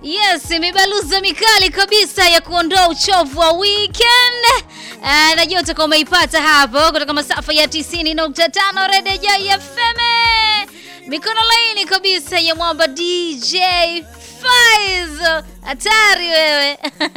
Yes, mibaluza mikali kabisa ya kuondoa uchovu wa weekend. Uh, najua utakuwa umeipata hapo kutoka masafa ya 90.5 Radio Joy FM. Mikono laini kabisa ya mwamba DJ Faiz. Hatari wewe.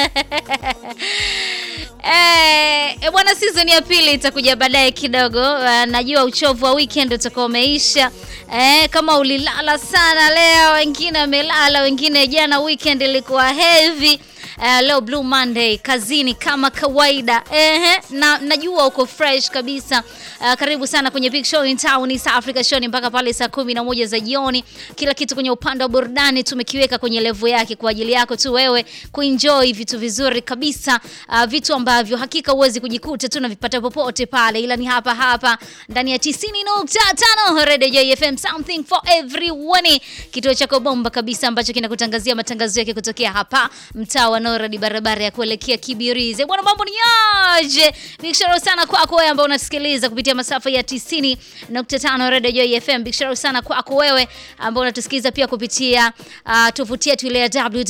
Eh, e bwana, season ya pili itakuja baadaye kidogo. Uh, najua uchovu wa weekend utakuwa umeisha. Eh, kama ulilala sana leo, wengine wamelala, wengine jana weekend ilikuwa heavy. Uh, leo Blue Monday kazini kama kawaida. Ehe, na najua uko fresh kabisa. Uh, karibu sana kwenye Big Show in Town East Africa Show mpaka pale saa kumi na moja za jioni. Kila kitu kwenye upande wa burudani tumekiweka kwenye level yake kwa ajili yako tu wewe kuenjoy vitu vizuri kabisa. Uh, vitu ambavyo hakika huwezi kujikuta tu navipata popote pale, ila ni hapa hapa ndani ya 90.5 Radio Joy FM, something for everyone, kituo chako bomba kabisa ambacho kinakutangazia matangazo yake kutokea hapa mtaa wa Noradi, barabara ya kuelekea Kibirizi. Bwana, mambo ni aje? Big shout out sana kwako wewe ambao unasikiliza kupitia masafa ya 90.5 Radio Joy FM. Big shout out sana kwako wewe ambao unatusikiliza pia kupitia uh, tovuti yetu ile ya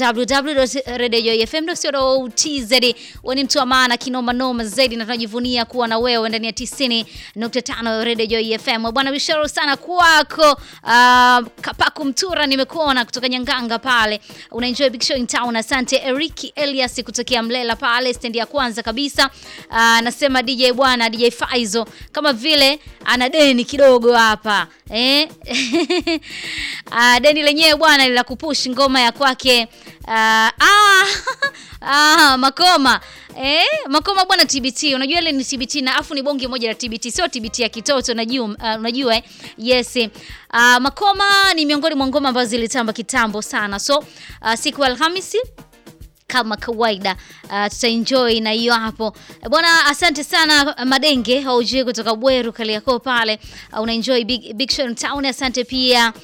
www.radiojoyfm.co.tz. Wewe ni mtu wa maana kinoma noma zaidi na tunajivunia kuwa na wewe ndani ya 90.5 Radio Joy FM. Bwana, big shout out sana kwako. Uh, Kapaku Mtura nimekuona kutoka Nyanganga pale. Unaenjoy Big Show in Town. Asante Eric Elias kutokea Mlela pale stendi ya kwanza kabisa. Anasema uh, DJ bwana DJ Faizo kama vile ana deni kidogo hapa eh? uh, deni lenyewe bwana lila kupush ngoma ya kwake uh, ah, ah, Makoma Eh, Makoma bwana TBT. Unajua ile ni TBT na afu ni bonge moja la TBT. Sio TBT ya kitoto unajua, uh, unajua eh? Yes. Uh, Makoma ni miongoni mwa ngoma ambazo zilitamba kitambo sana. So, uh, siku ya Alhamisi kama kawaida uh, tutaenjoy na hiyo hapo bwana. Asante sana Madenge haujui kutoka Bweru Kaliako pale uh, unaenjoy big, big show town. Asante pia